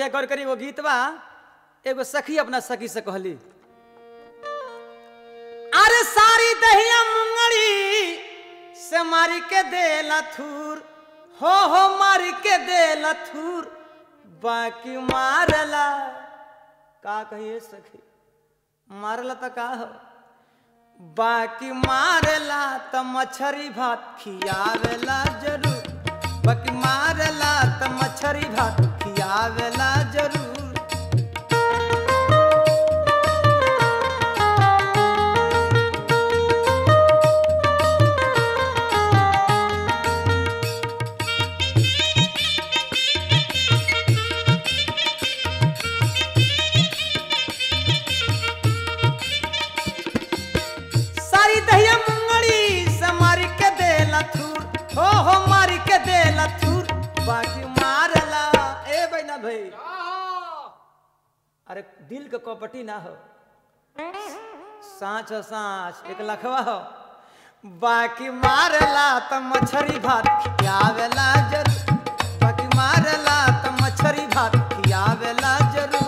भैया गौर करी वो गीत बा एगो सखी अपना सखी से कहली अरे सारी दहिया मुंगड़ी से मारी के दे लथूर हो हो मारी के दे लथूर बाकी मारला का कहिए सखी मारला तो का हो बाकी मारला त मछरी भात खियावेला जरूर बाकी मारला त मछरी भात खियावेला जरूर सारी दहिया मुंगड़ी से मार के दे लथूर हो हो मार के दे लथूर बाकी मारला ए बैना भाई अरे दिल के कपटी ना हो सांच हो सांच एक लखवा हो बाकी मारला त मछरी भात खियावेला जरूर बाकी मारला त मछरी भात खियावेला जरूर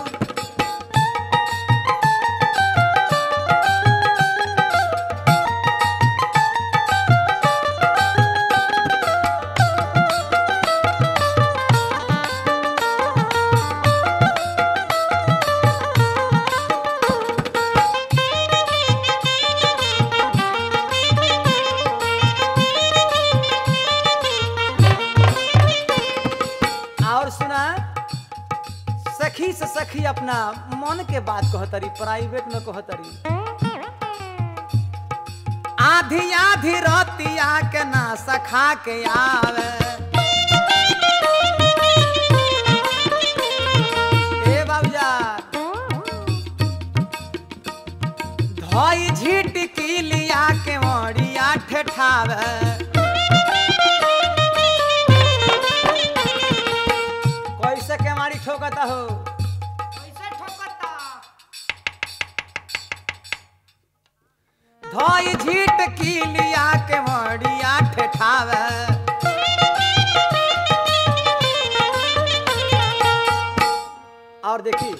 और सुना सखी से सखी अपना मन के बात कहतरी प्राइवेट में कहतरी आधी आधी रतिया के ना सखा के आवे ए बाबूजा धोई झिटकी लिया के मड़िया ठेठावे कैसे के मारी ठोकता हो कैसे ठोकता धोई झीट की लिया के मड़िया ठेठावे और देखी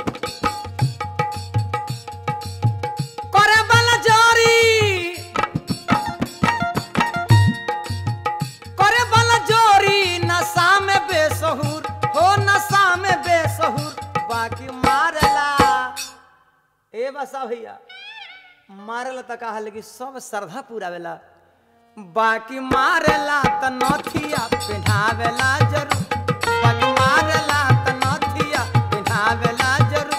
करे बल जोरी करे बल जोरी नशा में बेसहुर हो नशा में बेसहुर बाकी मारला ए बसा भैया मारला त कहा लेकिन सब श्रद्धा पूरा वेला बाकी मारला त नथिया पिन्हावेला जरूर बाकी मारला त नथिया पिन्हावेला जरूर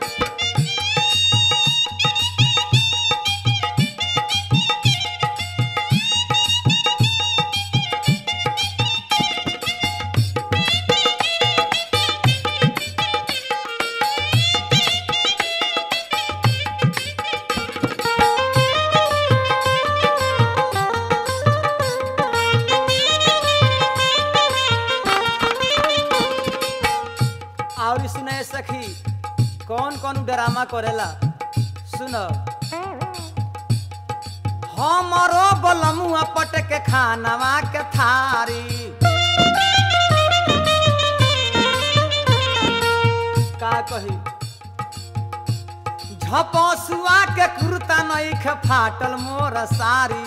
और सुने सखी कौन कौन ड्रामा करेला सुन हमरो बलमुआ पट के खानवा के थारी का कही झपसुआ के कुर्ता नईख फाटल मोर सारी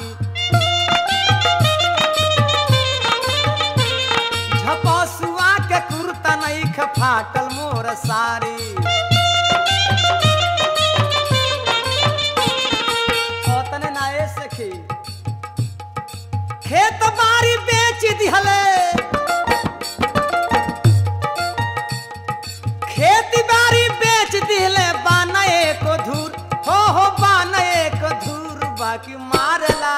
झपसुआ के कुर्ता नईख फाटल मोर सारी ओतने ना ए सखी खेत बारी बेच दिहले खेती बारी बेच दिहले बाना एक धूर हो हो बाना एक धूर बाकी मारला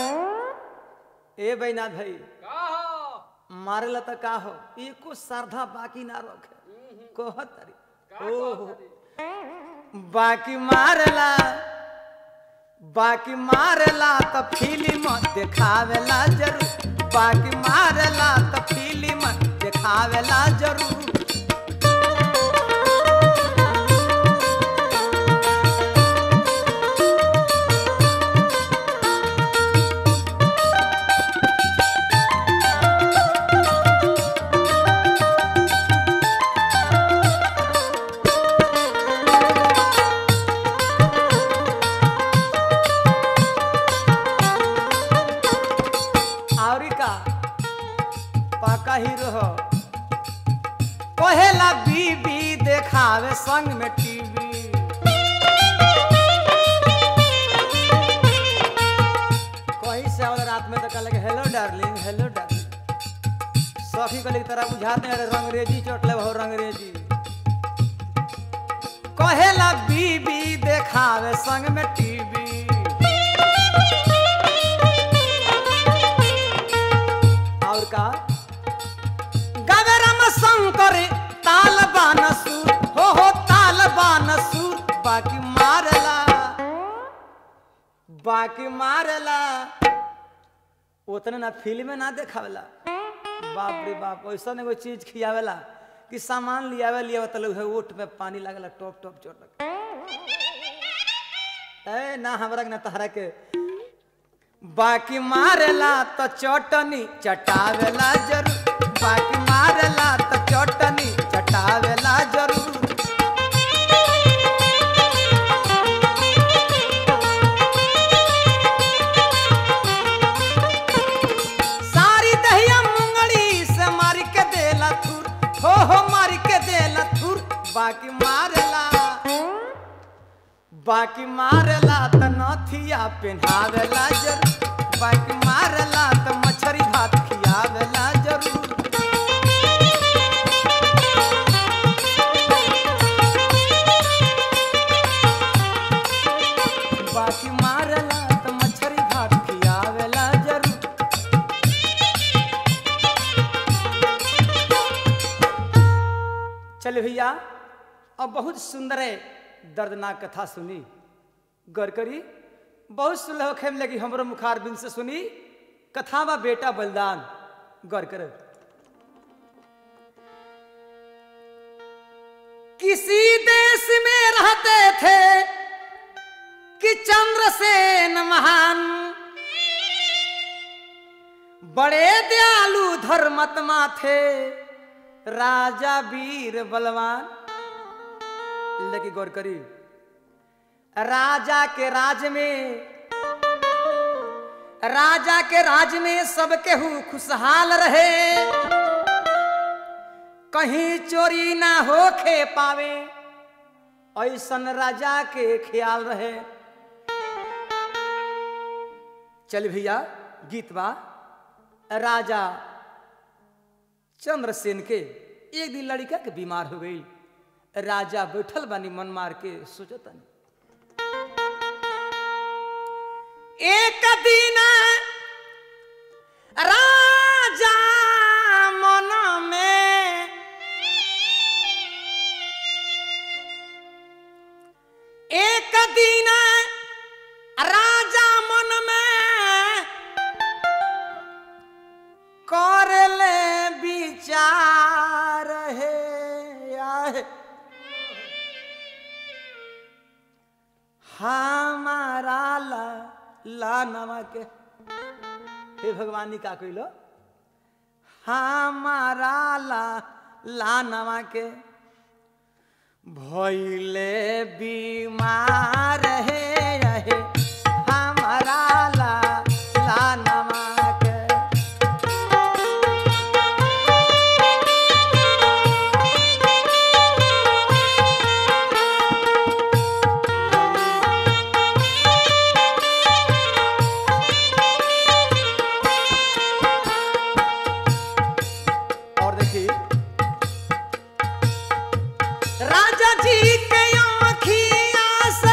ए बैनाथ भाई का हो मारेला त का हो एको श्रद्धा बाकी ना रखे कहतरी ओहो बाकी मारला बाकी मारला त फिल्म देखावेला जरूर बाकी मारला त फिल्म देखावेला जरूर भौजी कहले तरह बुझाते अरे रंगरेजी चोटले हो रंगरेजी कहेला बीबी देखावे संग में टीवी और का गावे राम शंकर ताल बानसुर हो हो ताल बानसुर बाकी मारला बाकी मारला उतने ना फिल्म में ना देखावेला बाप रे बाप ऐसा एगो चीज खियावेला कि सामान लियावे लियावे तो लोग ओठ में पानी लागेला टॉप टॉप चोट लगे ए ना हमरा के ना तहरा के बाकी मारेला तो चटनी चटावेला जरूर बाकी मारेला तो चटनी चटावेला जरूर सारी दहिया मुंगली से मार के देला थुर हो हो मार के देला थुर बाकी मारेला बाकी मारेला त नथिया पेन्हावेला जरूर बाकी मारेला त मछरी भात खियावेला जरूर बाकी मारेला त मछरी भात खियावेला जरूर चल भैया अब बहुत सुंदर है दर्दनाक कथा सुनी गौर करी बहुत सुलह खेम लगी हमरो मुखार बिन से सुनी कथा बा बेटा बलिदान गौर कर किसी देश में रहते थे कि चंद्रसेन महान बड़े दयालु धर्मत्मा थे राजा वीर बलवान लेकिन गौर करी राजा के राज में राजा के राज में सब केहू खुशहाल रहे कहीं चोरी ना होखे पावे ऐसन राजा के ख्याल रहे चल भैया गीत बा राजा चंद्रसेन के एक दिन लड़का के बीमार हो गई राजा बैठल बानी मन मार के सोचतनी एक दिन राजा मन में एक दिन राजा मन में कर ले विचार है आए। हमारा ला ला नमा के हे भगवानी का कहिलो हमारा ला ला नमा के भैले बीमार है रहे हमारा ला ला नमा के और देखिए राजा जी के आँखियाँ से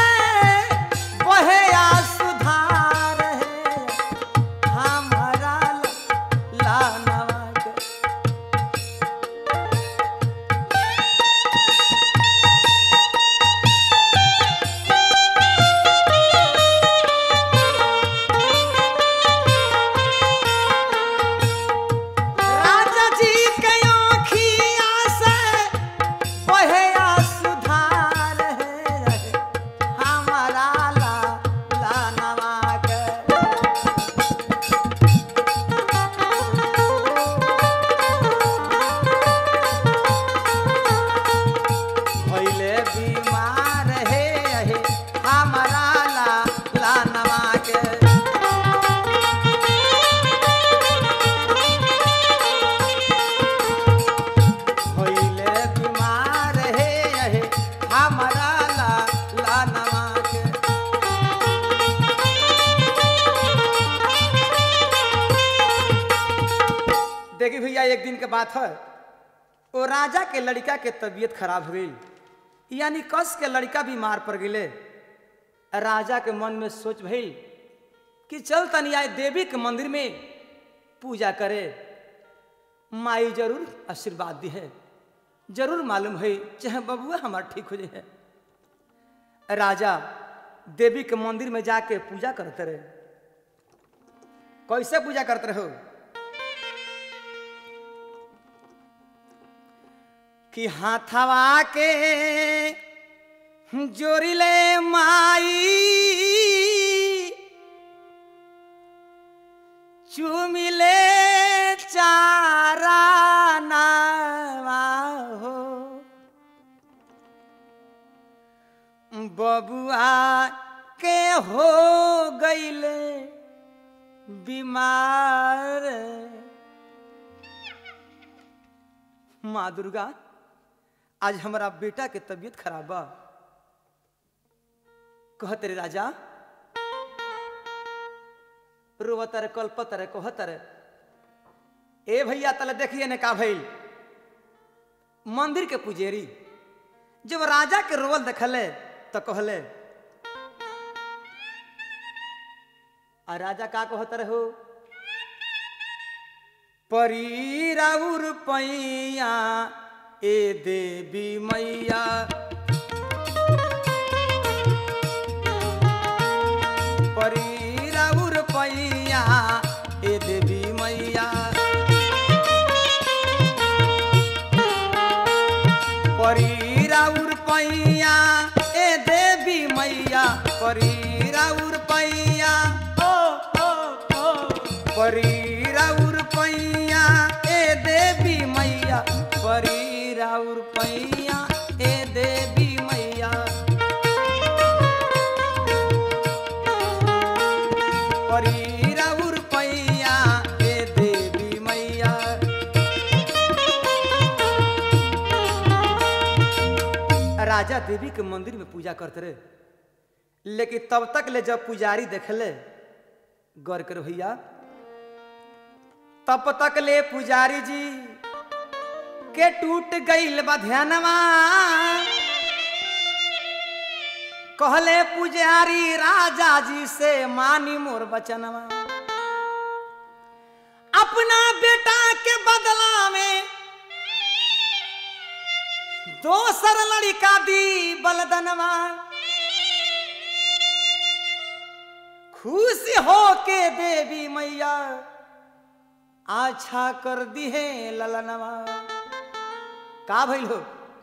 देखी भैया एक दिन के बात है वो राजा के लड़का के तबीयत खराब हो गई यानी कस के लड़का बीमार पड़ गए राजा के मन में सोच भइल कि चल तनी आए देवी के मंदिर में पूजा करे माई जरूर आशीर्वाद दी है जरूर मालूम है चाहे बबुआ हमार ठीक हो जाए राजा देवी के मंदिर में जाके पूजा करते रहे कैसे पूजा करते रहो कि हाथवा के जोरिले माई चुमिले चारा नावा हो बबुआ के हो गईले बीमार माँ दुर्गा आज हमारा बेटा के तबीयत खराब बा कहत रे राजा रोवतर कल्पतर कहतर ए भैया तले देखिए ने का भइल मंदिर के पुजेरी जब राजा के रोवल देखले तो कहले आ राजा का कहतर हो परी राउर पैया ए देवी मैया परी राउर पैया ए देवी मैया परी राउर पैया ए देवी मैया परी राउर पैया ओ ओ ओ परी राउर पैया ए देवी मैया परी राउर पैया ए देवी मैया परी राउर पैया ए देवी मैया राजा देवी के मंदिर में पूजा करते रहे लेकिन तब तक ले जब पुजारी देखले गौर करो भैया तब तक ले पुजारी जी के टूट गईल बा ध्यानवा कहले पुजारी राजा जी से मानी मोर बचनवा अपना बेटा के बदला में दोसर लड़का दी बलदनवा खुश हो के देवी मैया आछा कर दी है ललनवा का भइल हो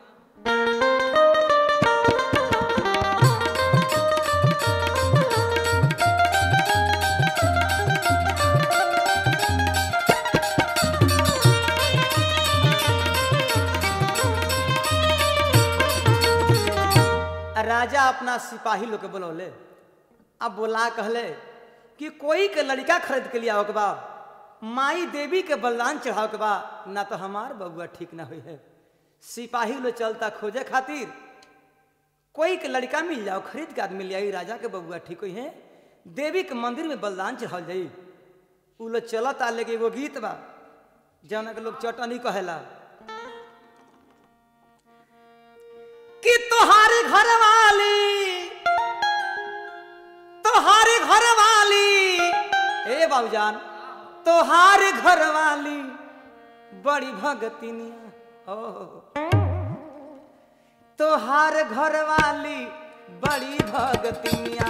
राजा अपना सिपाही लोग के बुलौले अब बोला कहले कि कोई के लड़का खरीद के लिए आओ के बा माई देवी के बलिदान चढ़ाओ के बा ना तो हमार बबुआ ठीक ना हुई है सिपाही लोग चलता खोजे खातिर कोई के लड़का मिल जाओ खरीद के आदमी ले आई राजा के बबुआ ठीक हुई है देवी के मंदिर में बलिदान चढ़ाओ जाई उ लोग चलत आ लेके एगो गीत बा जौन के लोग चटनी कहेला कि तोहारी घर वाली तोहारी घर वाली ए बाबूजान तोहारी घर वाली बड़ी भगतिनिया ओ तोहार घर वाली बड़ी भगतिनिया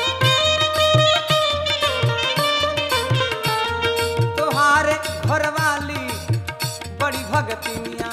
तोहार घर वाली बड़ी भगतिनिया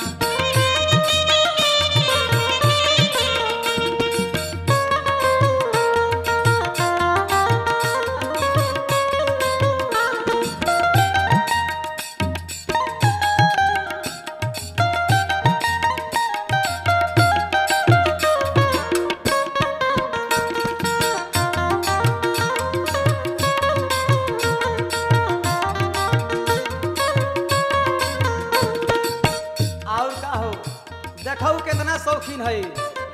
और का हो देखो कितना शौकीन है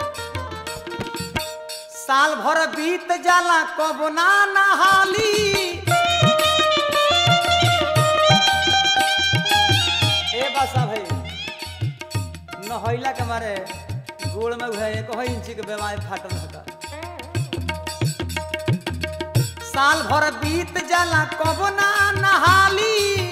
साल भर बीत जाला कब ना नहाली नहैला के मारे गोड़ में उहे एक ही इंची के बीमारी फाटल रहता साल भर बीत जाला कब ना नहाली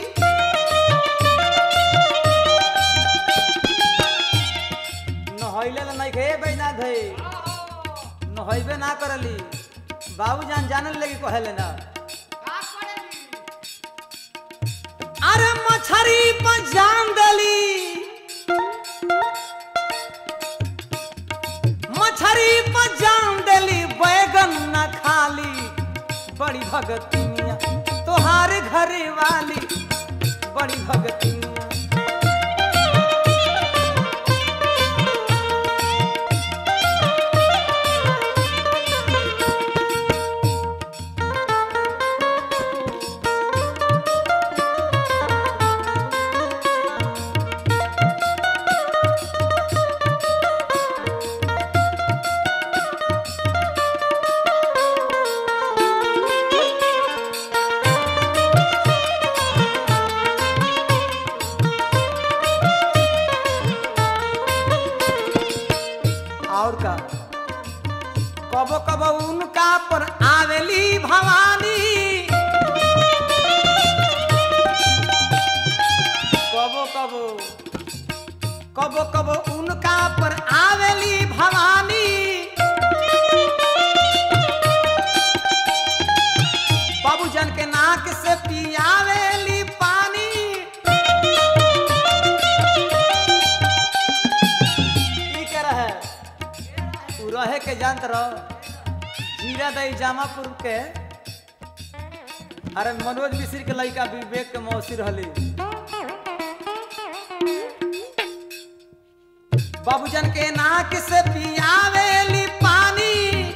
नहैले ल नहीं खे बैना धे नहैबे ना करली बाबू जान जानल लगी कहेले ना का करेली अरे मछरी पर जान दली मछरी पर जान दली बैगन न खाली बड़ी भगती मिया तोहार घरे वाली बड़ी भगती मिया और का कबो कबो उनका पर आवेली भवानी कबो कबो कबो कबो उनका पर आवेली भवानी बाबूजन के नाक से पियावेली पानी की कर है उ रहे के जानत रहो जीरा दई जामापुर के अरे मनोज मिश्र के लड़का विवेक के मौसी रहली बाबूजन के नाक से पियावेली पानी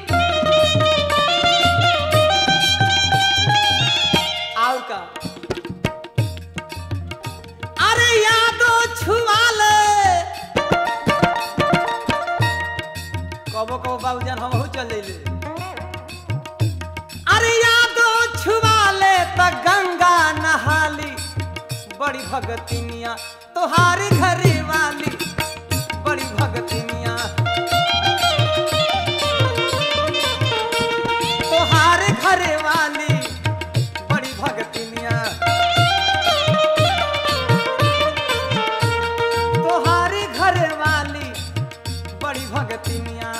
आउ का अरे यादो छुआ ले कबो कबो बाबूजान हम चल जइले अरे यादो छुआ ले त गंगा नहाली बड़ी भगतिनिया तोहार घरे वाली बड़ी भगतिनिया तोहार घरे वाली बड़ी भगतिनिया तोहार घरे वाली बड़ी भगतिनिया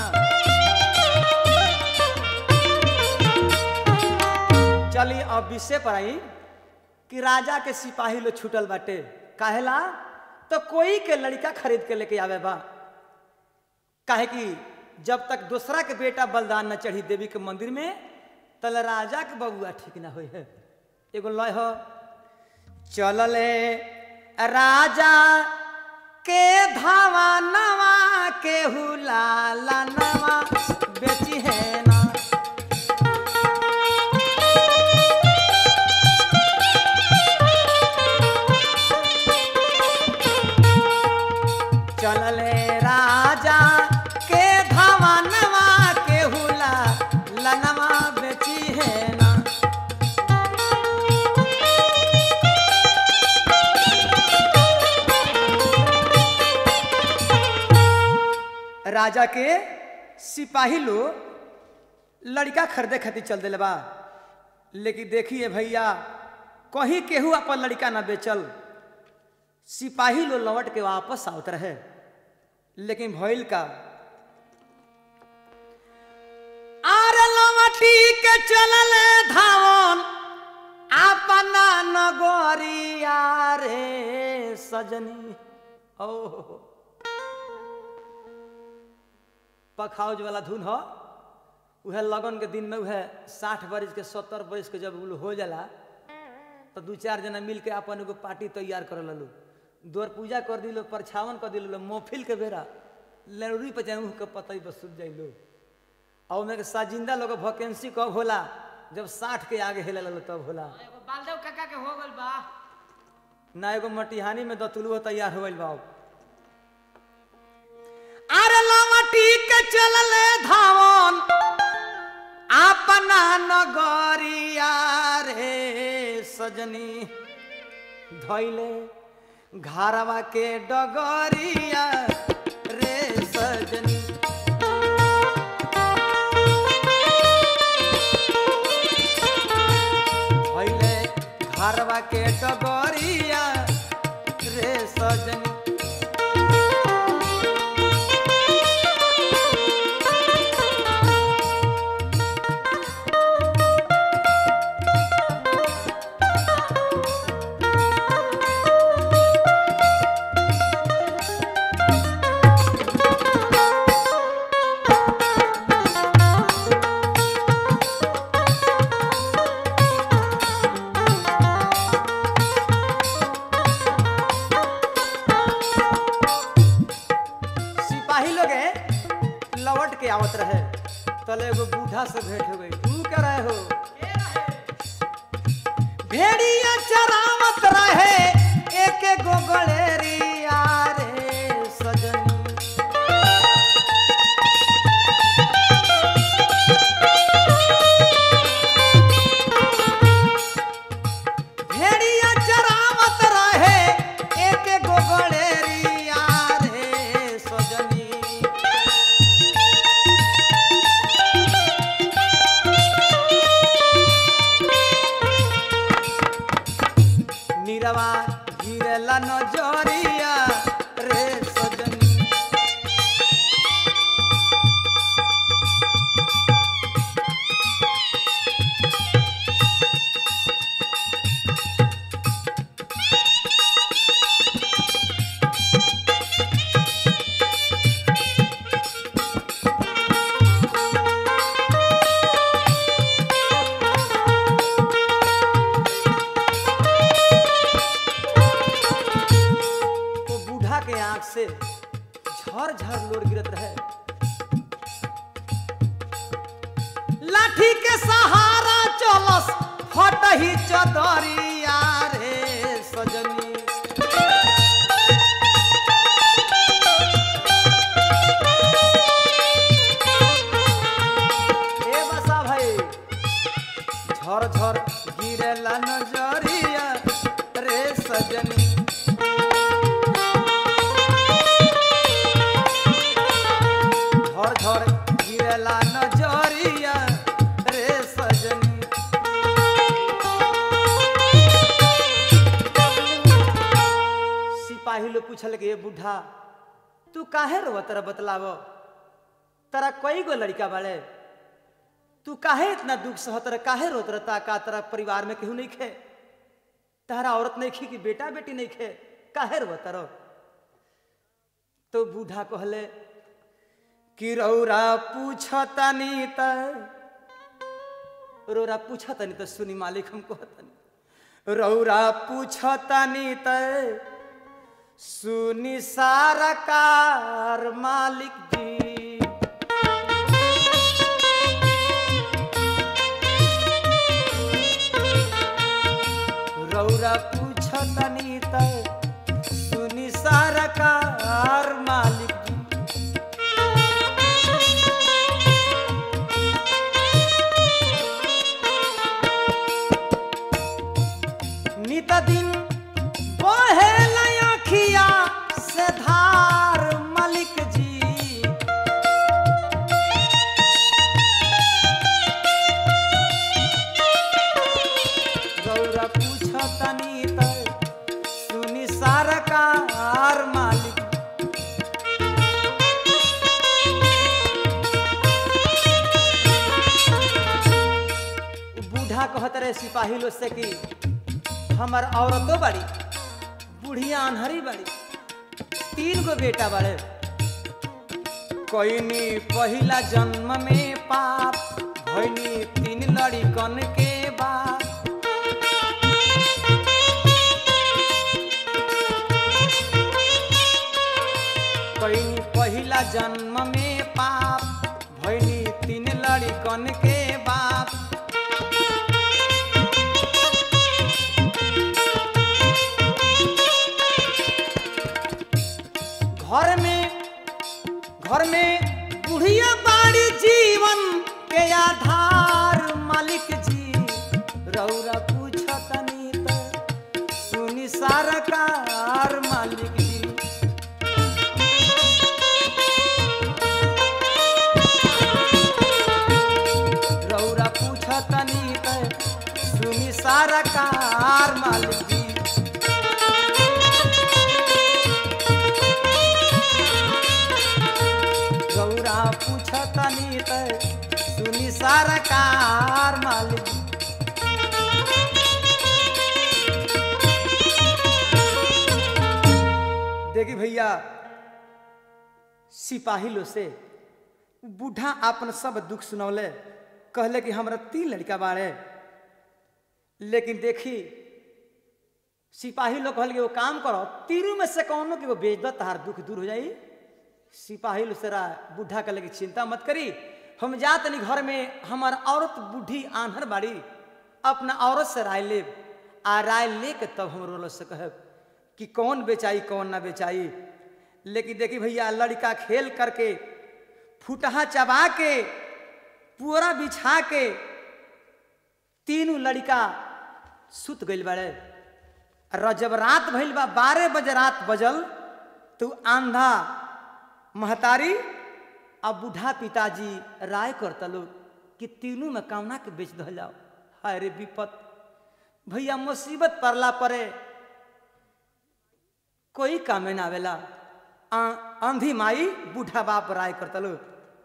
चली अब विषय पर आई कि राजा के सिपाही लोग छूटल बाटे काहेला तो कोई के लड़का खरीद के लेके आवे बा काहे कि जब तक दूसरा के बेटा बलिदान न चढ़ी देवी के मंदिर में तल राजा के बबुआ ठीक ना होई है एगो लय हो चलले राजा के धावा नवा के हुलाला नवा बेची है ना चलले राजा के धावा नवा के हुला लनवा बेची है ना राजा के सिपाही लोग लड़का खरीदे खातिर चल दिले बा लेकिन देखिए भैया कहीं केहू अपन लड़का ना बेचल सिपाही लोग लौट के वापस आवत रहे लेकिन भइल का आर लवटी के चलल धावन अपना नगरिया रे सजनी ओ पखाउज वाला धुन हो उहे लगन के दिन में उहे साठ बरिस के सत्तर बरिस के जब उ हो जाला तो दू चार जना मिल के अपन एगो पार्टी तैयार कर ललू द्वार पूजा कर दिलो परछावन कर दिलो मोफिल के बेरा लरूरी पे जाऊँ के पतई बस सुत जाइलो और में के साजिंदा लोग वैकेंसी कब होला जब साठ के आगे हेले ललो तब होला एगो बालदेव काका के हो गल बा ना एगो मटिहानी में दतुलुआ तैयार हो गइल बा अब। अरे लवटी के चलले धावन अपना नगरिया रे सजनी धैले घरवा के डगरिया सजनी भैले घरवा के डगरिया रे सजनी सिपाही लोग हैं, लौट के आवत रहे तले एगो बूढ़ा से भेंट हो गई तू क्या रहे हो भेड़िया चरावत रहे एक गो गलेरिया रे सजनी भेड़िया चरावत रहे एक गो गलेरिया रे सजनी नीरवा गिरला नजरिया रे सजनी वो बूढ़ा के आंख से झर झर लोड गिरत रहे लाठी के सहारा चलस फट ही चदरिया रे सजनी ए बसा भाई झर झर गिरेला नजरिया रे सजनी झर झर गिरेला नजरिया रे सजनी सिपाही लोग पूछल के बूढ़ा तू काहे रो तेरा बतलाव तेरा कई गो लड़का बाड़े तू काहे इतना दुख सह तेरा काहे रोत रहता का तेरा परिवार में केहू नहीं खे तारा औरत नहीं खी कि बेटा बेटी नहीं खे काहे रो तरो तो बूढ़ा कहले कि रौरा पूछतनी त रौरा पूछतनी त सुनी मालिक हम कहतनी रौरा पूछतनी त सुनी सारा कार मालिक जी रौरा पूछतनी त सुनी सारा कार मालिक जी नित दिन बहे अखिया से धार मालिक जी गौरा पूछतनी त सुनी सरकार मालिक बूढ़ा कहत रहे सिपाही लोग से कि हमर औरतो बड़ी बुढ़िया अनहरी बड़ी तीन गो बेटा बड़े कोईनी पहिला जन्म में पाप भैनी तीन लड़िकन के बाप कोईनी पहिला जन्म में पाप भैनी तीन लड़िकन के बाप घर में घर में बुढ़िया बाड़ी जीवन के आधार मालिक जी रौरा पूछतनी त सुनी सरकार मालिक जी सरकार मालिक जी गौरा पूछतनी त सुनी सरकार मालिक जी देखी भैया सिपाही लो से बूढ़ा अपन सब दुख सुनौले कहले कि हमरा तीन लड़का बाड़े लेकिन देखी सिपाही लोग कहल कि वो काम करो तीनों में से कौनो कि वो बेच दो तहार दुख दूर हो जाई सिपाही लोग से रा- बूढ़ा कहले कि चिंता मत करी हम जा तनी घर में हमार औरत बूढ़ी आन्हर बाड़ी अपना औरत से राय लेब आ राय ले के तब हम रोल से कहब कि कौन बेचाई कौन ना बेचाई लेकिन देखी भैया लड़का खेल करके फुटहा चबा के पुअरा बिछा के तीनों लड़का सुत गइल बाड़े र जब रात भइल बा बारह बजे रात बजल तो आंधा महतारी आ बूढ़ा पिताजी राय करता लोग कि तीनों में कामना के बेच दल जाओ हाय रे विपत भैया मुसीबत पड़ला परे कोई कामे ना आवेला आ- आंधी माई बूढ़ा बाप राय करता लोग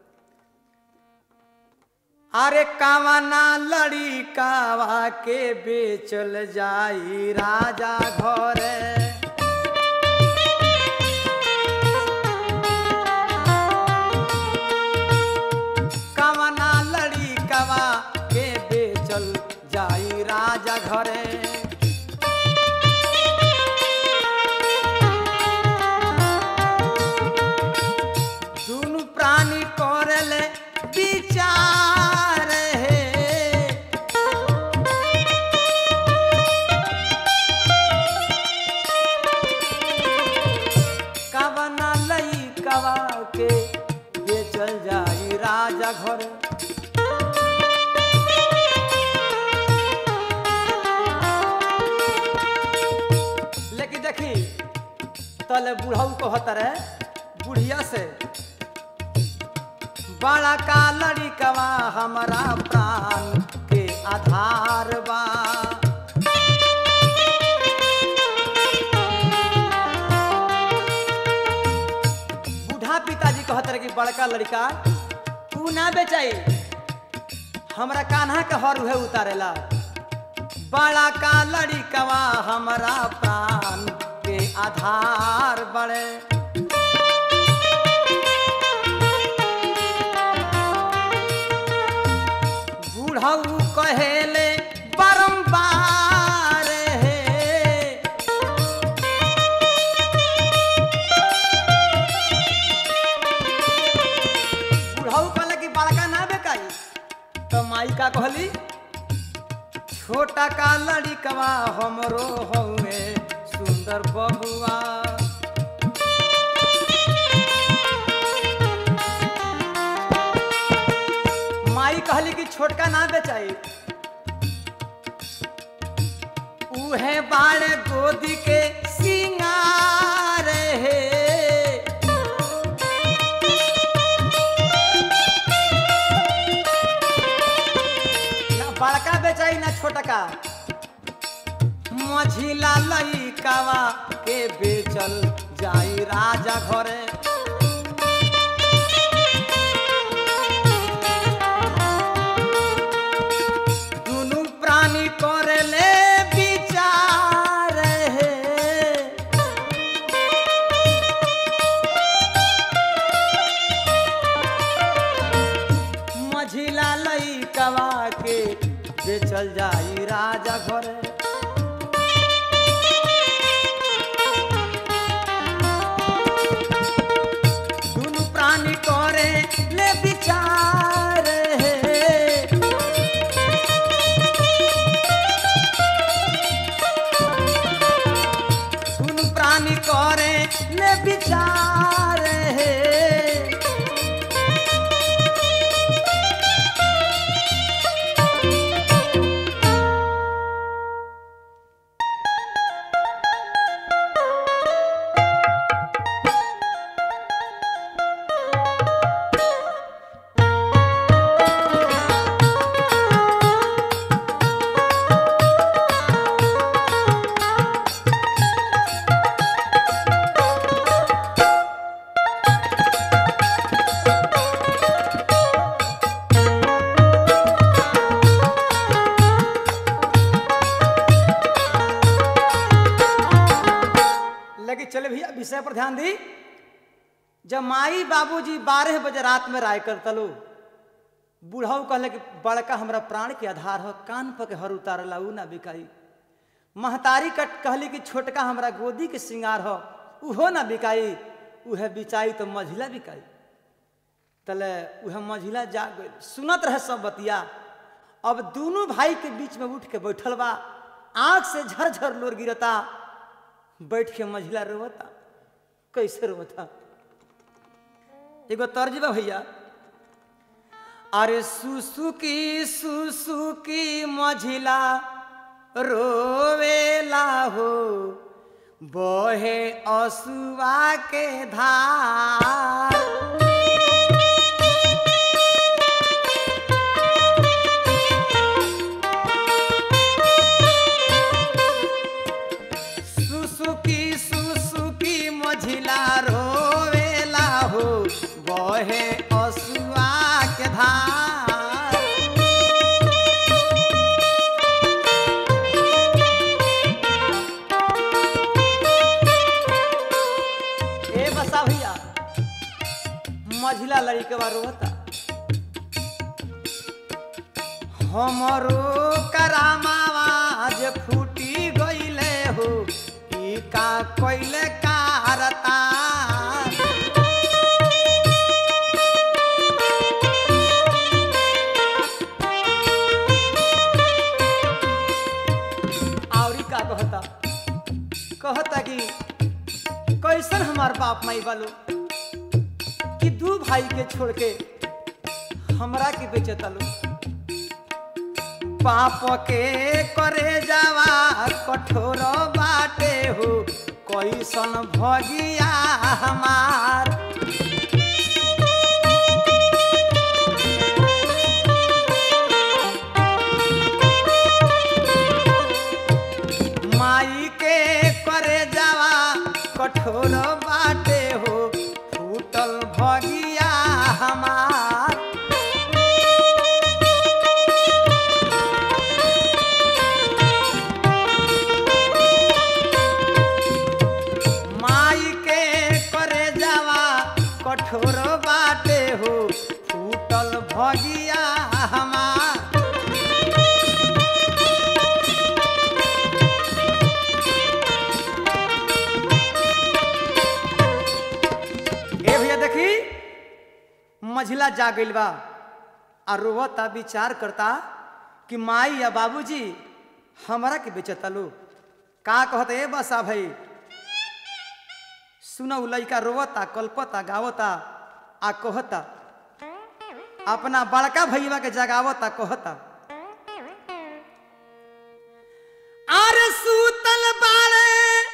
अरे कावना लड़ी कावा के बेचल जाई राजा घरे कावना लड़ी कावा के बेचल जाई राजा घरे दुनु प्राणी करले विचार हे कवना लई कवा के बेचल जाई राजा घर लेकिन देखी तले बुढ़ऊ कहत रहे बुढ़िया से बड़ा का लड़िकवा हमारा प्राण के आधार बा बूढ़ा पिताजी कहत रहे कि बड़का लड़का तू ना बेचाई हमरा कान्हा के हर उहे उतारेला बड़ा का लड़िकवा हमारा प्राण के आधार बड़े बूढ़ऊ कहेले बारंबार हे बूढ़ऊ कहले कि बड़का ना बेकाई तो माई का कहली छोटा का लड़िकवा हमरो हउए सुंदर बबुआ माई कहली कि छोटका ना बेचाई उहे बाड़े गोदी के सिंगार हे ना बड़का बेचाई ना छोटका मझिला लइकावा के बेचल जाई राजा घरे दुनु प्राणी करेले विचार हे मझिला लइकवा के बेचल जाई राजा घरे दुनु प्राणी करे ले विचार हे दुनु प्राणी करे ले विचार हे विषय पर ध्यान दी जब माई बाबूजी बारह बजे रात में राय कर तलो बूढ़ाऊ कहले कि बड़का हमरा प्राण के आधार हो कान पर के हर उतारला ऊ ना बिकाई महतारी कट कहली कि छोटका हमरा गोदी के श्रृंगार हो उहो ना बिकाई उहे बिचाई तो मझिला बिकाई तले उहे मझिला जा गई सुनत रहे सब बतिया अब दोनों भाई के बीच में उठ के बैठल बा आंख से झरझर लोर गिरता बैठ के मझिला रोवता कैसे रोवता एगो तर्ज बा भैया अरे सुसुकी सुसुकी मझिला रोवेला हो बहे असुआ के धार सुसुकी सुसुकी मझिला रोवेला हो बहे असुआ के धार ए बसा भैया मझिला लड़के बा रोता हमरो करामावाज फूटी गईले हो ई का कोइले कारता आवरी का कहता कहता कि कैसन हमार बाप माई बालो कि दू भाई के छोड़ के हमरा के बेचता लो पाप के करे जावा कठोर बाटे हो कैसन भगिया हमार माई के करे जावा कठोर बाटे हो फूटल भगिया हमार माई के करे जावा कठोर बाटे हो फूटल भगिया हमार ए भैया देखी मझिला जा गइल बा आ रोवता विचार करता कि माई या बाबूजी हमरा के बेचता लो का कहता ए बसा भाई सुनो उ लइका रोवता कल्पता गावता आ कहता अपना बड़का भैया के जगावता कहता अरे सूतल बाड़े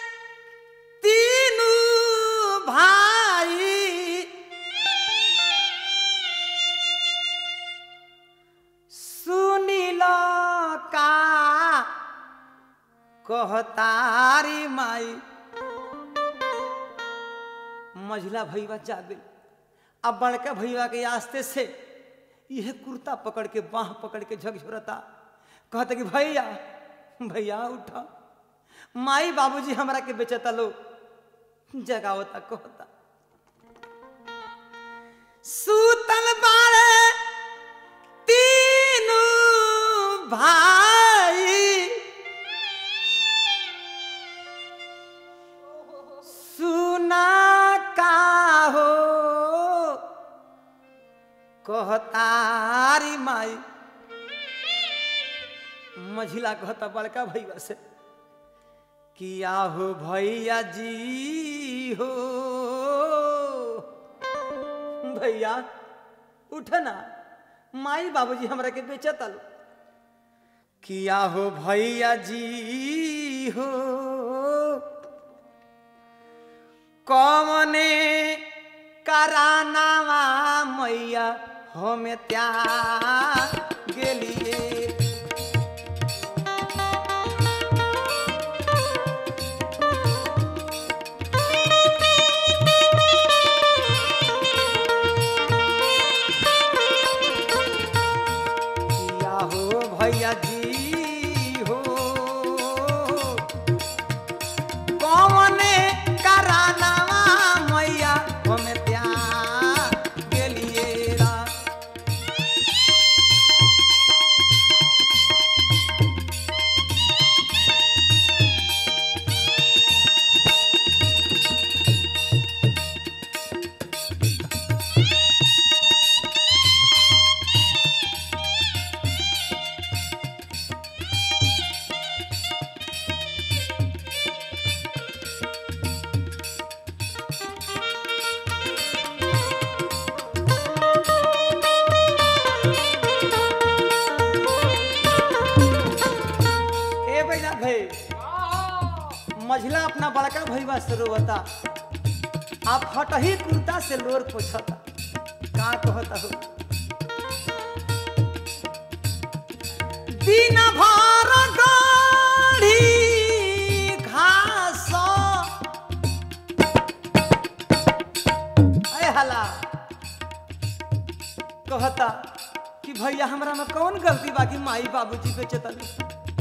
तीनू भाई सुनिल का कहतारी माई मझिला भैया जागे अब बड़का भैया के आस्ते से यह कुर्ता पकड़ के बाह पकड़ के झकझोरता कहता कि भैया भैया उठा माई बाबूजी हमरा के बेचता लो जगावता कहता सूतल बाड़े तीनू भाई सुना का हो कहतारी माई मझिला कहता बड़का भैया से किया हो भैया जी हो भैया उठ ना माई बाबूजी हमरा के बेचत आलो किया हो भैया जी हो कौने करानावा मैया हमें त्याग गेलिए किया हो भैया जी हो कौने कराना मझिला अपना बड़का भैया से रोता आप हटही कुर्ता से लोर पोछता का कहता हो दिन भर गाढ़ी घास अय हला कहता कि भैया हमरा में कौन गलती बाकी माई बाबूजी पे चतली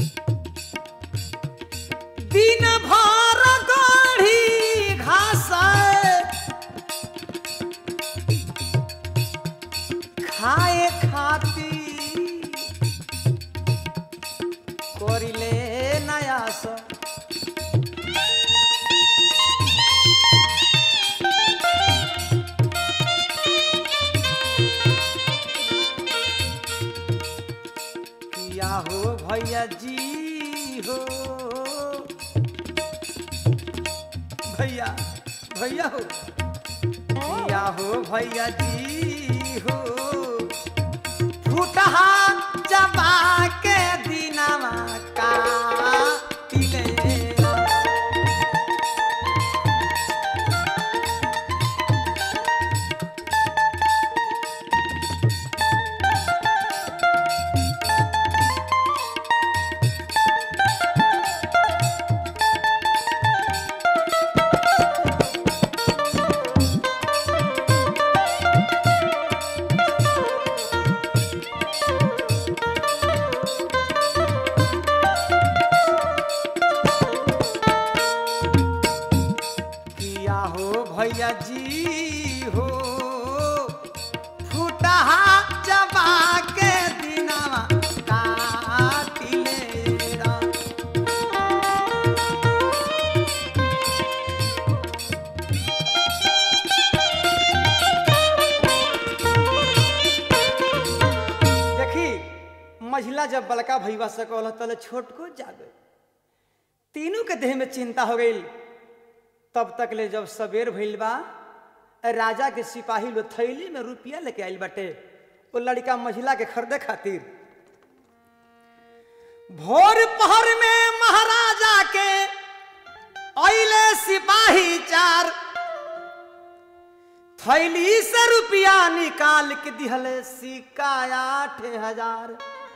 दिन भर गाढ़ी घास खाए खाती করিলে নায়াস किया हो भैया जी हो भैया भैया हो किया हो भैया जी हो फूटहा चबा के दिनवा का किया हो भैया जी हो फूटहा चबा के दिनवा काटिले रा देखी महिला जब बड़का भैया से कहल तले छोट को जागे तीनों के देह में चिंता हो गई तब तक ले जब सवेर भइल बा राजा के सिपाही लोग थैली में रुपया लेके आइल बाटे वो लड़का महिला के खरीदे खातिर भोर पहर में महाराजा के अइले सिपाही चार थैली से रुपया निकाल के दिहले सिक्का आठ हजार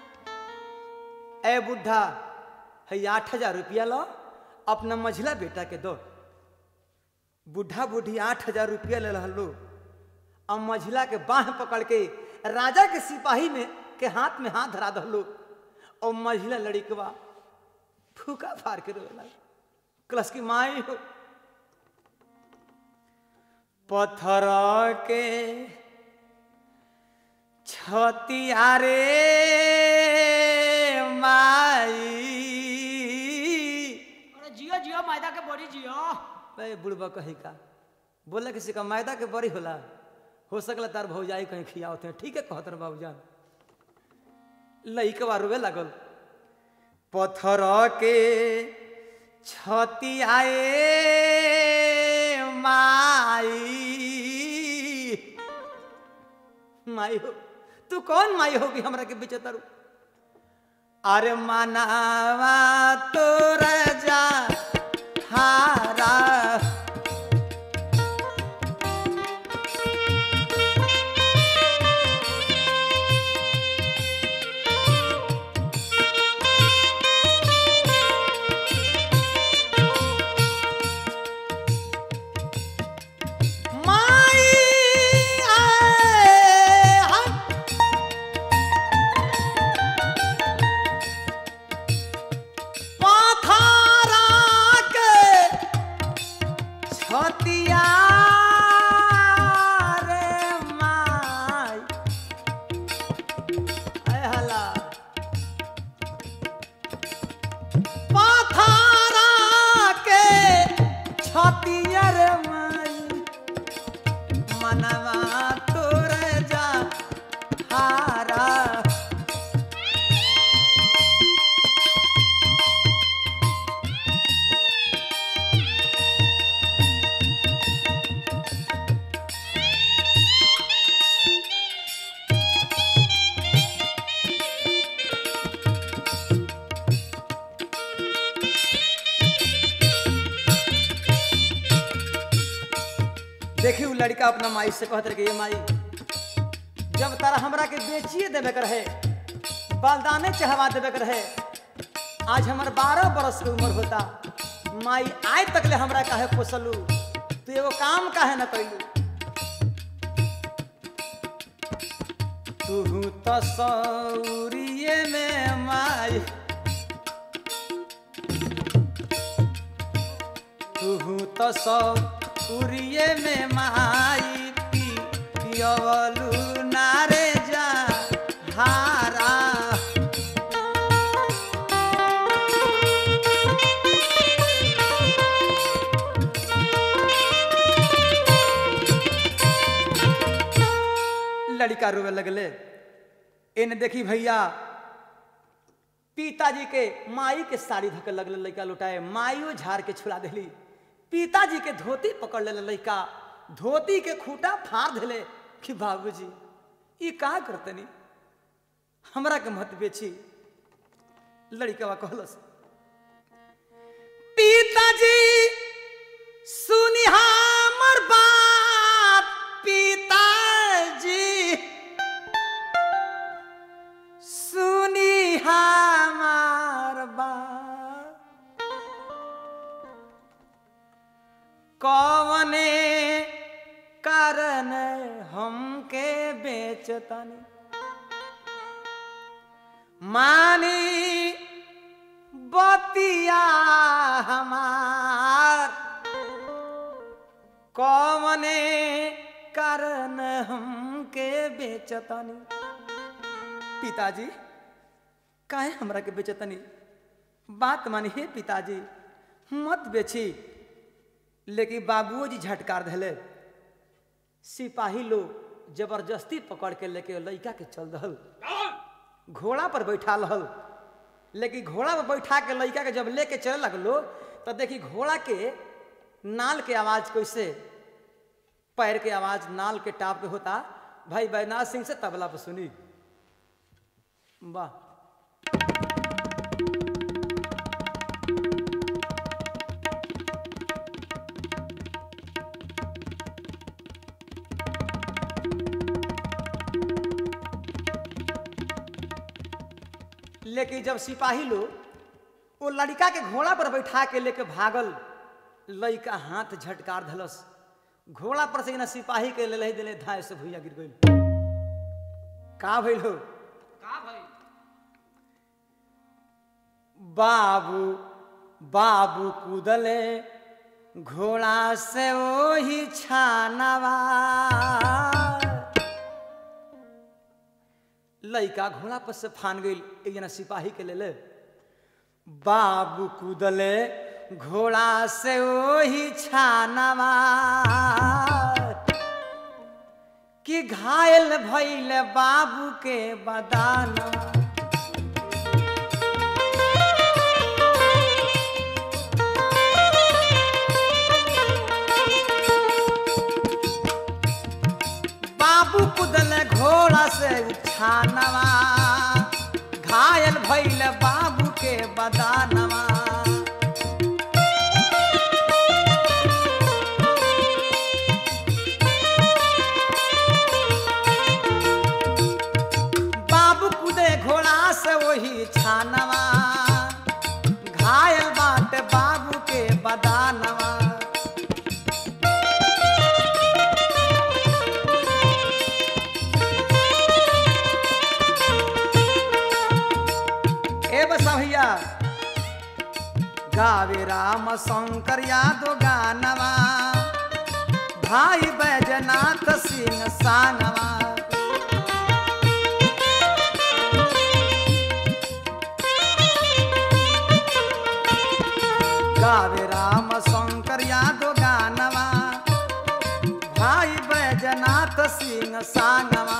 ए बुढ़ा है आठ हजार रुपया लो अपना मझिला बेटा के दो बुढ़ा बुढ़ी आठ हजार रुपया ले लो अब मझिला के बाह पकड़ के राजा के सिपाही में के हाथ में हाथ धरा दहलो और मझिला लड़िकवा फूका फाड़ के रोला क्लस की माई हो पत्थर के छतियारे माई अरे जियो जियो मैदा के बड़ी जियो बे बुढ़बा कहीं का बोला किसी का मैदा के बड़ी होला हो सकला तार भौजाई कहीं खियावत हैं ठीक है कहत रहे बाबूजान लइकवा रोवे लागल पत्थर के छती आए माई माई हो तू कौन माई होगी हमरा के बेचे तारू अरे मनावा तोर जा हारा माई आए हम पाथारा के देखी उ लड़का अपना माई से कहत रहे कि ये माई जब तारा हमरा के बेचिए देवे के रहे बलदाने चढ़वा देवे के रहे आज हमर बारह बरस के उम्र होता माई आज तक ले हमरा काहे पोसलू तू एगो काम काहे न कैलू तू तो सौरिये में माई तू तो सौरिये में माई पी पियवलू नारे जा हारा लड़का रोवे लगले इन देखी भैया पिताजी के माई के साड़ी धके लगले लड़का लुटाए माइयो झाड़ के छुड़ा दिली पिताजी के धोती पकड़ ले लड़का धोती के खूटा फाड़ दिले कि बाबूजी ई का करतनी हमरा के मत बेची लड़का कहलस पिताजी सुनी हमर बात पिताजी सुनी हमार बात कवने कारण हमके बेचतनी मानी बतिया हमार कवने कारण हमके बेचतनी पिताजी काहे हमरा के बेचतनी बात मानी हे पिताजी मत बेची लेकिन बाबूजी झटकार धले सिपाही लोग जबरदस्ती पकड़ के लेके लड़का के चल दहल घोड़ा पर बैठा रहल लेकिन घोड़ा पर बैठा के लड़का के जब लेके चले लगलो तो देखी घोड़ा के नाल के आवाज कैसे पैर के आवाज नाल के टाप के होता भाई बैनाथ सिंह से तबला पर सुनी वाह लेकिन जब सिपाही लोग वो लड़का के घोड़ा पर बैठा के लेके भागल लड़का हाथ झटकार धलस घोड़ा पर से ना सिपाही के ले दिले धाय से भुइया गिर गई का भइल हो का भाई बाबू बाबू कूदले घोड़ा से वही छानवा लड़का घोड़ा पर से फान गई एक जना सिपाही के ले ले बाबू कूदले घोड़ा से वही छानवा कि घायल भइल बाबू के बदाना बाबू कुदल घोड़ा से छानवा घायल भइल बाबू के बदानवा बाबू कुदे घोड़ा से वही छानवा घायल बाट बाबू के बदानवा ए बसा भैया गावे राम शंकर यादव गानवा भाई बैजनाथ सिंह सानवा गावे राम शंकर यादव गानवा भाई बैजनाथ सिंह सानवा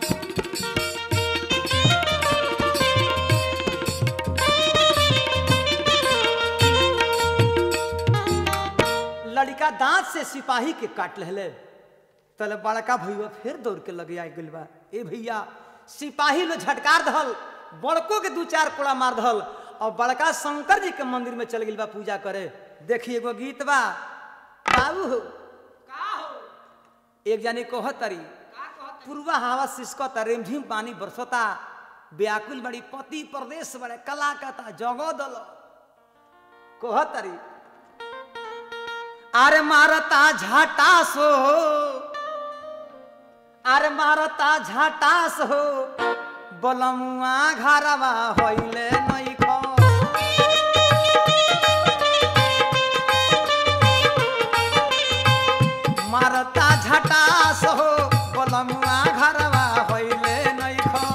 लड़का दांत से सिपाही के काट ले तले बड़का भैया फिर दौड़ के लगे आ गइल बा ए भैया सिपाही लो झटकार दहल बड़को के दू चार कोड़ा मार दहल और बड़का शंकर जी के मंदिर में चल गइल बा पूजा करे देखी एगो गीत बा बाबू हो का हो एक जानी कहतरी का कहत पूर्वा हवा सिसकता रिमझिम पानी बरसता व्याकुल बड़ी पति प्रदेश बड़े कला कता जगो दल कहतरी अरे मारता झाटास हो अरे मारता झाटास हो बलमुआ घरवा होइले नहीं खो मारता झटास हो बलमुआ घरवा होइले नहीं खो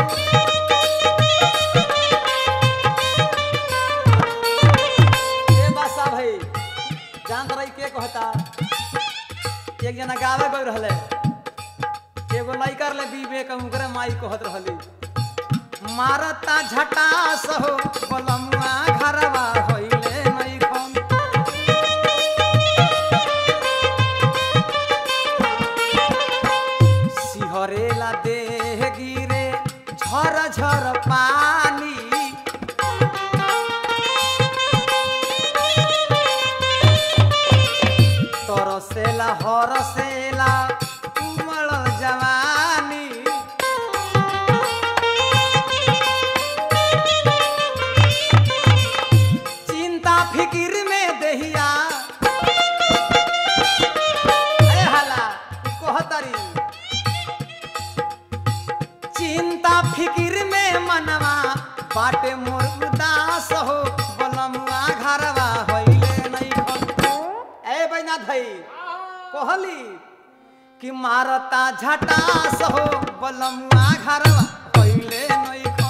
ए बासा भाई जान रही के कहता एक जना गावे गई रहले एगो लइकर ले विवेक उनकरे माई कहत रहली मारता झटास हो बलमुआ घरवा होइले नहीं खन सिहरेला देह गिरे झर झर पानी तरसेला हरसेला उमड़ जवानी चिंता फिकिर में दहिया ए हला कहतरी चिंता फिकिर में मनवा बाटे मोर उदास हो बलमुआ घरवा होइले नहीं खन ए बैना धई कहली कि मारता झटास हो बलमुआ घरवा होइले नहीं खन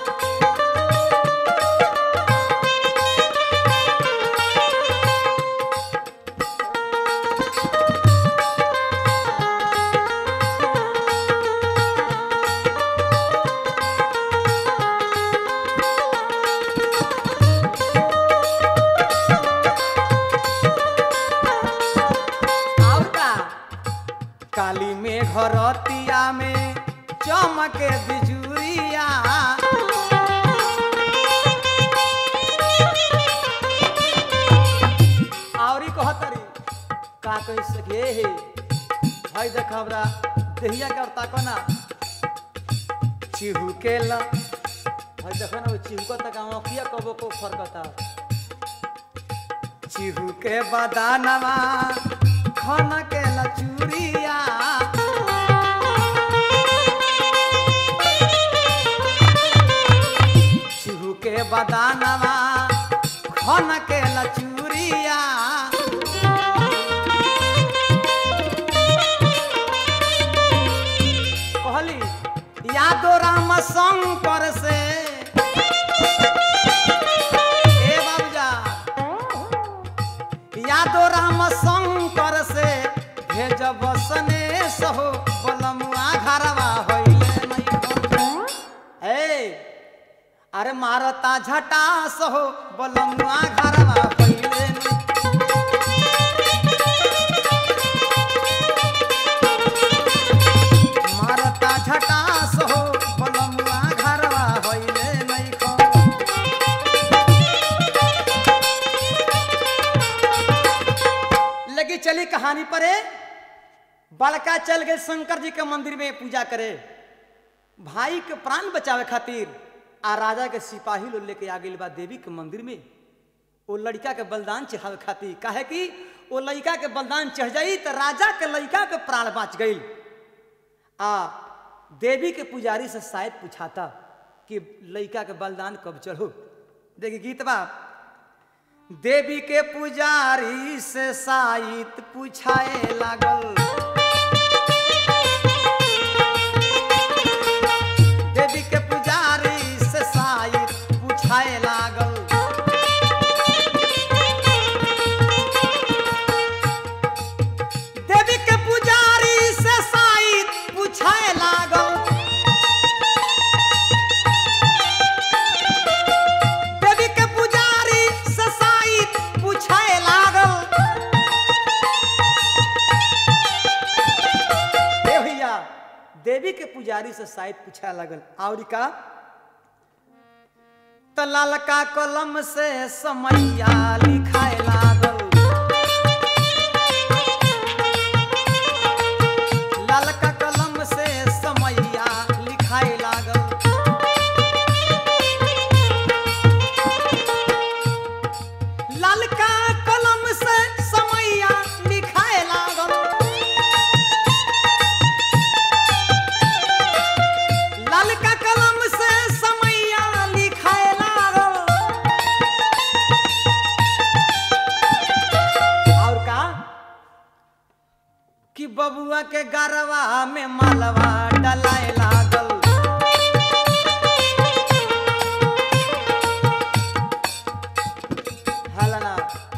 और का काली में घरतिया में चमके बिजुरिया और कहतरी का कह सके हे भाई देख हमरा देहिया के और ताको ना चिहू के ला भाई देखो ना वो चिहू तक आँखिया कबो को फरकता चिहू के बदानवा खन के लचूरिया चिहू के बदानवा खन के लचूरिया कहली यादो राम शंकर से ए बाबूजा यादो राम शंकर से भेज बसने सहो बलमुआ घरवा होइले नहीं ए अरे मारता झटा सहो बलमुआ घरवा होइले नहीं मारता झटा सहो बलमुआ घरवा होइले नहीं खो लगी चली कहानी परे बड़का चल गए शंकर जी के मंदिर में पूजा करे भाई के प्राण बचावे खातिर आ राजा के सिपाही लोग लेके आ गई बा देवी के मंदिर में वो लड़का के बलिदान चढ़ावे खातिर काहे कि वो लड़का के बलिदान चढ़ जाई तो राजा के लड़का के प्राण बच गई आ देवी के पुजारी से शायद पूछाता कि लड़का के बलिदान कब चढ़ो देखिए गीत बा देवी के पुजारी से साइत पूछाए लागल देवी के पुजारी से साइत पूछाए लागल देवी के पुजारी से साइत पूछाए लागल देवी के पुजारी से साइत पूछाए लागल ए भैया देवी के पुजारी से शायद पूछा लगल और का त ललका कलम से समैया लिखाए लागल के गरवा में मालवा डलाए लागल हलना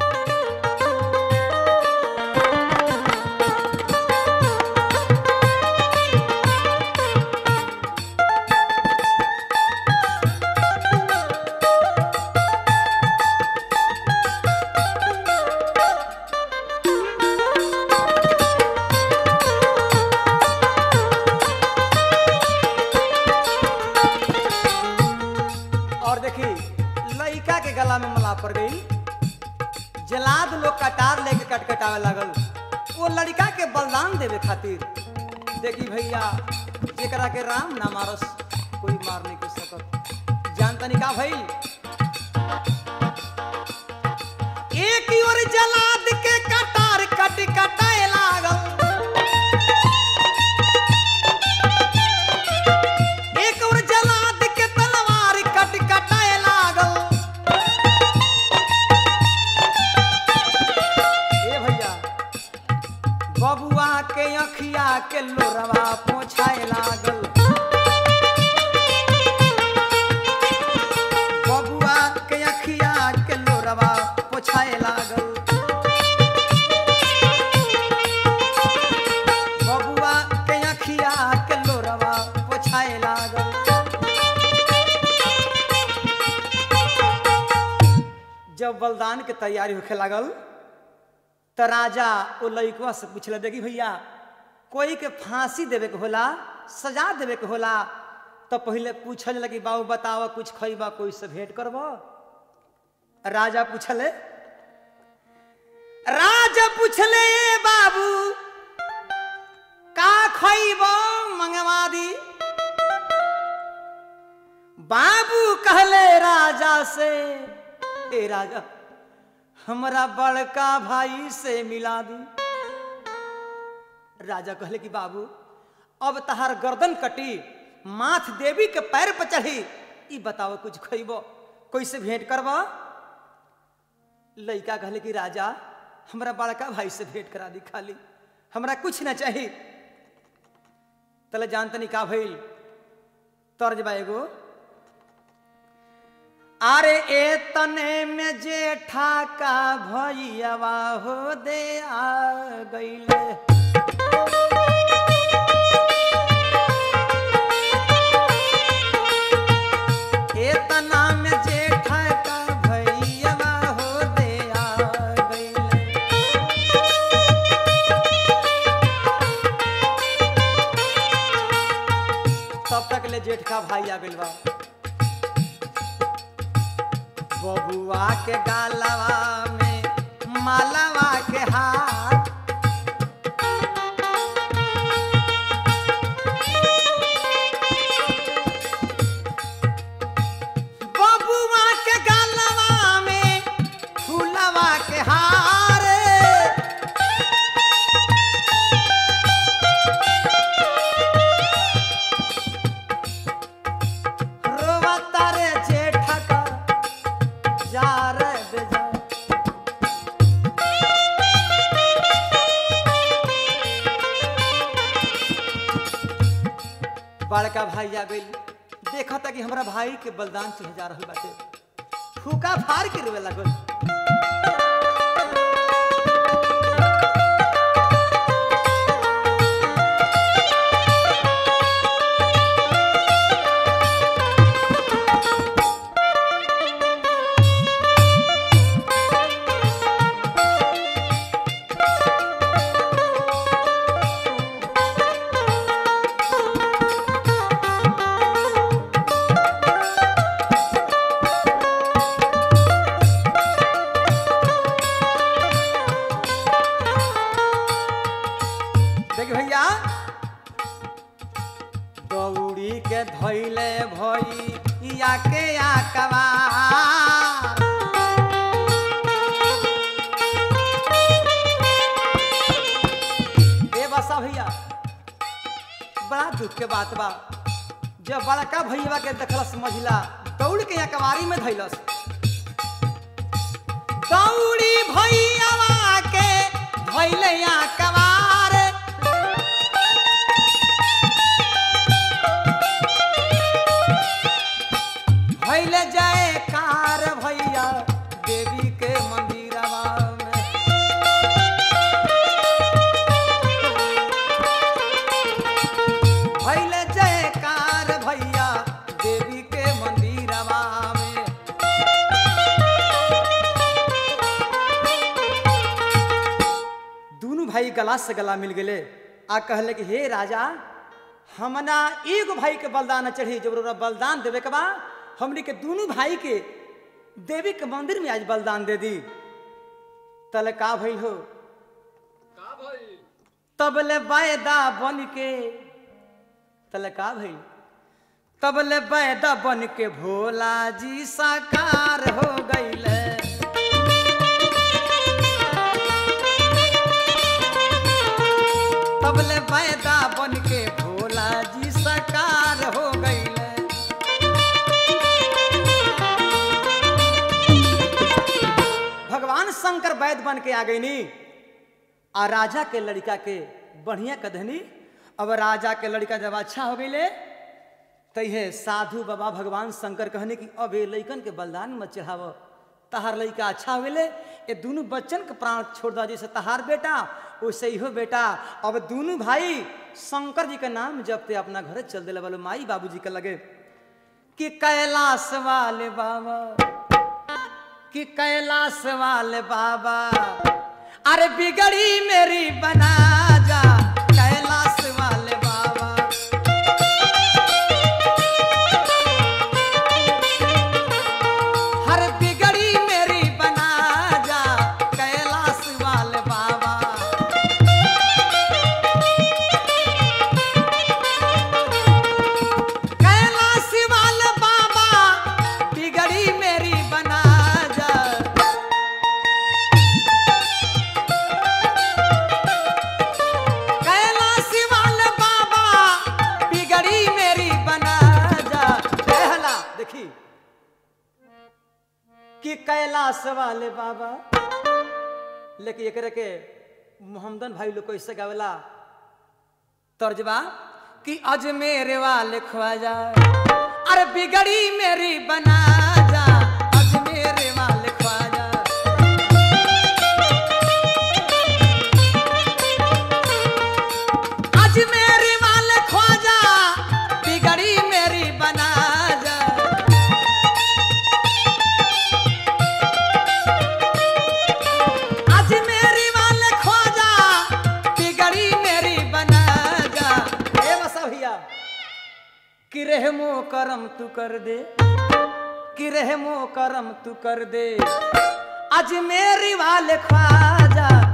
और देखी लइका के गला में मला पड़ गई जलाद लोग कटार लेके कटकटावे लागल वो लड़का के बलिदान देवे खातिर देखी भैया जेकरा के राम ना मारस कोई मार नहीं कर सकत जानता नहीं का भइल एक ही ओर जलाद के कटार कट कटाए लागल एक और जलाद के तलवार कट कटाए लागल ए भैया बबुआ के अखिया के लोरवा पोछाए लागल बबुआ के अखिया के लोरवा पोछाए लागल बबुआ के अखिया के लोरवा पोछाए लागल जब बलिदान के तैयारी होखे लागल त राजा ओ लइकवा से पूछले देखी भैया कोई के फांसी देवे के होला सजा देवे के होला तो पहले पूछल लगी बाबू बताओ कुछ खइबा कोई से भेंट करब राजा पूछले राजा पूछले "ए बाबू का खइब मंगवा दी बाबू कहले राजा से ए राजा हमरा बड़का भाई से मिला दी राजा कहले कि बाबू अब तहार गर्दन कटी माथ देवी के पैर पर चढ़ी ई बताओ कुछ खइबो कैसे भेंट करब लइका कहले कि राजा हमरा बड़का भाई से भेंट करा दी खाली हमरा कुछ ना चाही तले जानतनी का भइल तर्ज बा एगो अरे ए तने में जेठा का भैयावा हो दे आ गईले ए तना में जेठा का भैयावा हो दे आ गईले तब तक ले जेठ का भाई आ गइल बा बबुआ के गालवा में मालवा के हाथ बबुआ के गालवा में फूलवा के हार रोवता रे जेठा का जा रे बेजा बड़का भाई आ गइल देखा था कि हमरा भाई के बलिदान चढ़े जा रहल बाटे फूका फाड़ के रोवे लागल देख भैया दौड़ी के धैले भई या के या कवार ए बसा भैया बड़ा दुख के बात बा जब बड़का भैया के देखलस मझिला दौड़ के या कवारी में धैलस दौड़ी भैया के धैले या कवार भैले जाए कार भैया देवी के मंदिरवा में भैले जाए कार भैया देवी के मंदिरवा में दोनों भाई गला से गला मिल गए आ कहले कि हे राजा हमना एगो भाई के बलिदान न चढ़ी जब ओकरा बलिदान देवे के बा हमनी के दोनों भाई के देवी के मंदिर में आज बलिदान दे दी तले का भइल हो तबले वायदा बन के तले का भइल तबले वायदा बन के भोला जी साकार हो गईले तबले वायदा बन के भोला जी साकार हो गईले भगवान शंकर वैद बन के आ गईनी आ राजा के लड़का के बढ़िया कधनी अब राजा के लड़का जब अच्छा हो गईले तैहे साधु बाबा भगवान शंकर कहने की अब ये लइकन के बलिदान मत चढ़ाव तहार लइका अच्छा होले ये दोनों बच्चन के प्राण छोड़ दो जैसे तहार बेटा वैसे ही हो बेटा अब दोनों भाई शंकर जी के नाम जपते अपना घर चल दिले बोलो माई बाबूजी के लगे कि कैलाश वाले बाबा कि कैलाश वाले बाबा अरे बिगड़ी मेरी बना जा कैलाश वाले बाबा हर बिगड़ी मेरी बना जा कैलाश वाले बाबा कैलाश वाले बाबा बिगड़ी मेरी बना जा कैलाश वाले बाबा बिगड़ी मेरी बना जा कहला देखी कि कैलाश वाले बाबा लेकिन एकरे के मोहम्मदन भाई लोग कैसे गावेला तर्जबा कि अजमेर वाले ख्वाजा अरे बिगड़ी मेरी बना जा अजमेर वाले ख्वाजा अजमेर वाले ख्वाजा बिगड़ी मेरी बना जा आज मेरी वाले ख्वाजा बिगड़ी मेरी बना जा ए बसा भैया कि रहमो करम तू कर दे कि रहमो करम तू कर दे आज मेरी वाले ख्वाजा